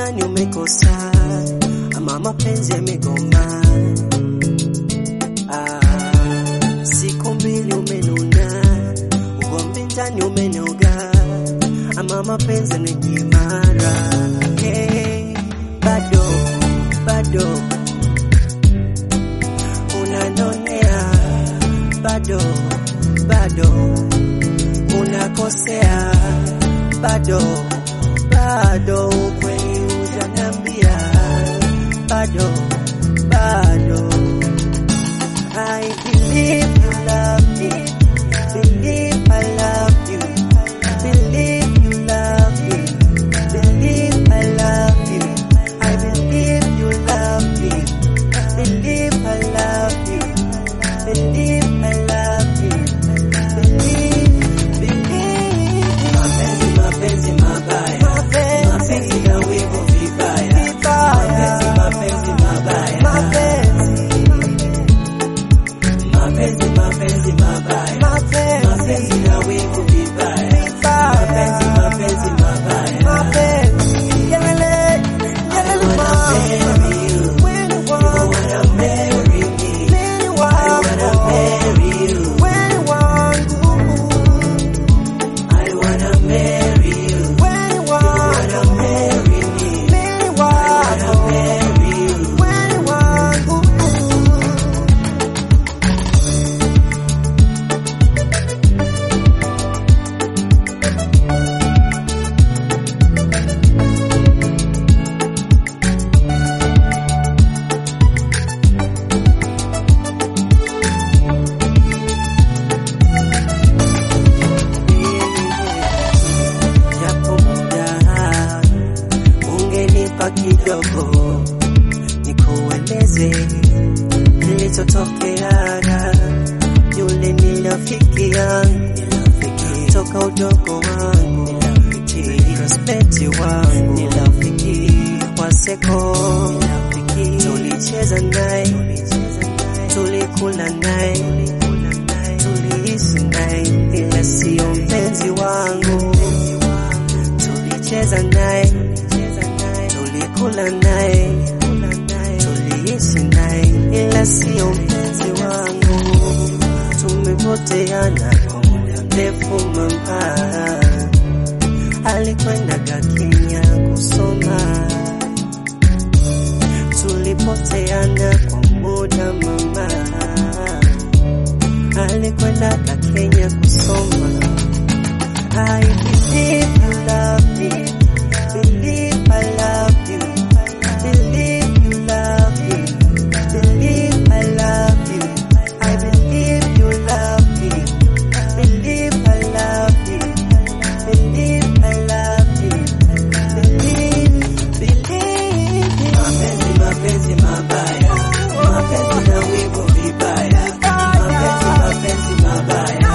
ndani umekosa ama mapenzi yamegoma. Ah, siku mbili umenuna, ugomvi ndani umenoga, ama mapenzi yanajimara. Hey, bado bado unanonea, bado bado unakosea, bado bado ukweli ujanambia, bado bado I believe you love me, believe I love you, believe you love me, believe I love you, I believe you love me, believe I love you, believe I love you, believe, believe. Mapenzi, mapenzi mabaya, mapenzi ya wivu vibaya, mapenzi, mapenzi mabaya, mapenzi, mapenzi mabaya, mapenzi ya wivu vibaya, mapenzi, mapenzi mabaya. I wanna marry you, you wanna marry me, I wanna marry you, I wanna marry you, you wanna marry me, I wanna marry you. japo muda ungenipa kidogo nikueleze kilichotokea yule ni rafiki yangu toka udogo wangu prospeti wangu ni rafiki wa seko tulicheza naye tulikula naye tuliishi naye ila sio mpenzi wangu tulicheza naye tulikula naye tuliishi naye ila sio mpenzi wangu tumepoteana kwa muda mrefu mama alikwendaga Kenya kusoma tulipoteana kwa muda mama alikwendaga Kenya kusoma I believe you love me. Believe I love you. Believe you love me. Believe I love you. I believe you love me. Believe I love you. Believe I love you. Believe, believe. Mapenzi, mapenzi mabaya. Mapenzi na wivu vibaya. Mapenzi, mapenzi mabaya.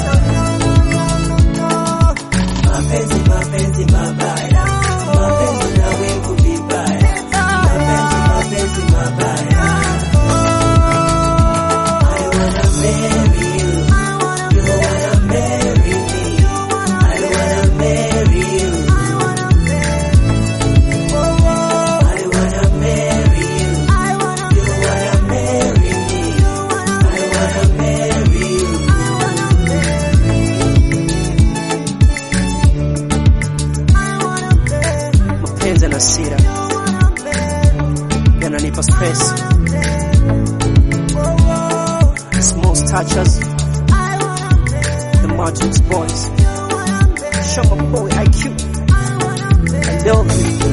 Mapenzi, mapenzi mabaya. Mapenzi na wivu vibaya. Mapenzi, mapenzi mabaya. I wanna marry you. You wanna marry me. I wanna marry you. I wanna marry you. You wanna marry me. I wanna marry you. mapenzi na sira yananipa stress small touches the Matrix boys show my boy IQ I love you